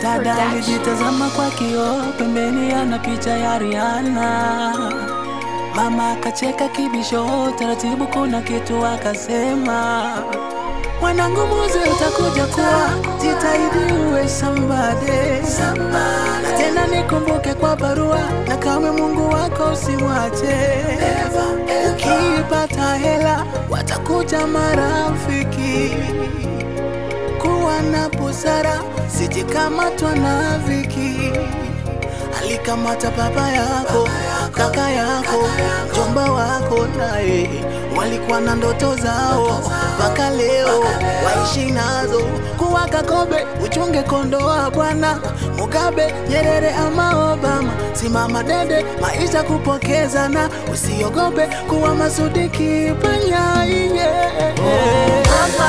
Dada alijitazama kwa kioo, pembeni ana picha ya Rihanna. Mama akacheka kibisho, taratibu kuna kitu akasema, mwanangu muze utakuja kuwa, jitahidi uwe somebody. Na tena nikumbuke kwa barua, na kama Mungu wako usimwache. Ukipata hela, watakuja marafiki kuwa na busara, sijikamatwa na viki. Alikamata baba yako, kaka yako, jomba wako, naye walikuwa na ndoto zao, mpaka leo waishi nazo. Kuwa Kakobe, uchunge kondoa bwana Mugabe, Nyerere ama Obama, simama dede, maisha kupokezana, usiogope kuwa Masudi Kipanya, yeah. Mama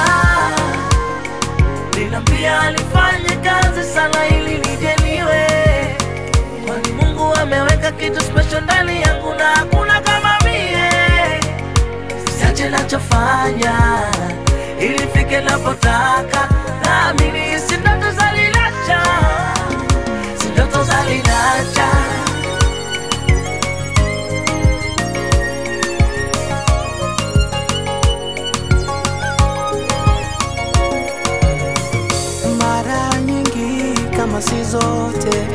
Niliambia alifanye kazi sana ili nijeliwe, kwani Mungu ameweka kitu special ndani yangu na hakuna kama mie. Siache nachofanya ili fike napotaka, naamini si ndoto za Lilacha, si ndoto za Lilacha. Mara nyingi kama si zote,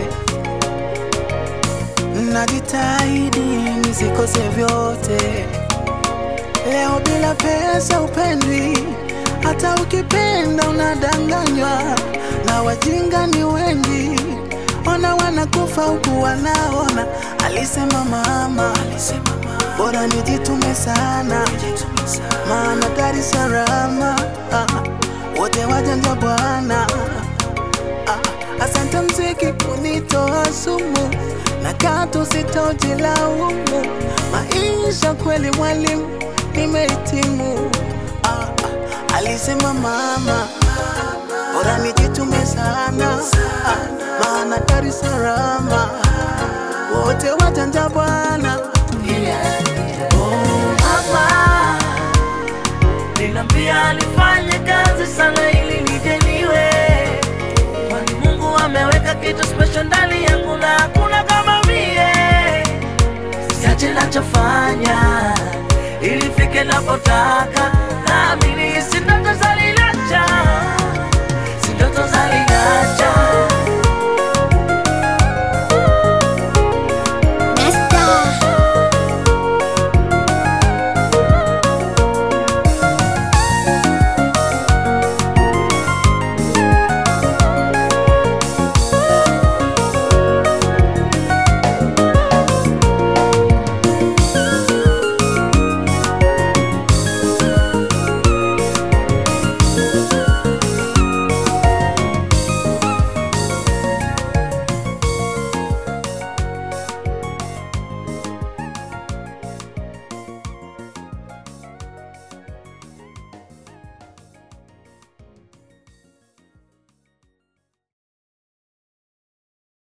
najitahidi nisikose vyote. Leo bila pesa upendwi, hata ukipenda unadanganywa, na wajinga ni wengi, ona wanakufa huku wanaona. Alisema mama, bora nijitume sana, maana Dar es Salaam ah, wote wajanja bwana. Ah, Asante mziki kunitoa sumu na katu sitojilaumu. Maisha kweli mwalimu, nimehitimu. Ah, ah, alisema mama, bora nijitume sana, ah, maana Dar es Salaam wote wajanja bwana. Mama Niliambia alifanye kazi sana ili nijeliwe, kwani Mungu ameweka kitu special ndani yangu na hakuna kama mie. Siache nachofanya ili fike napotaka,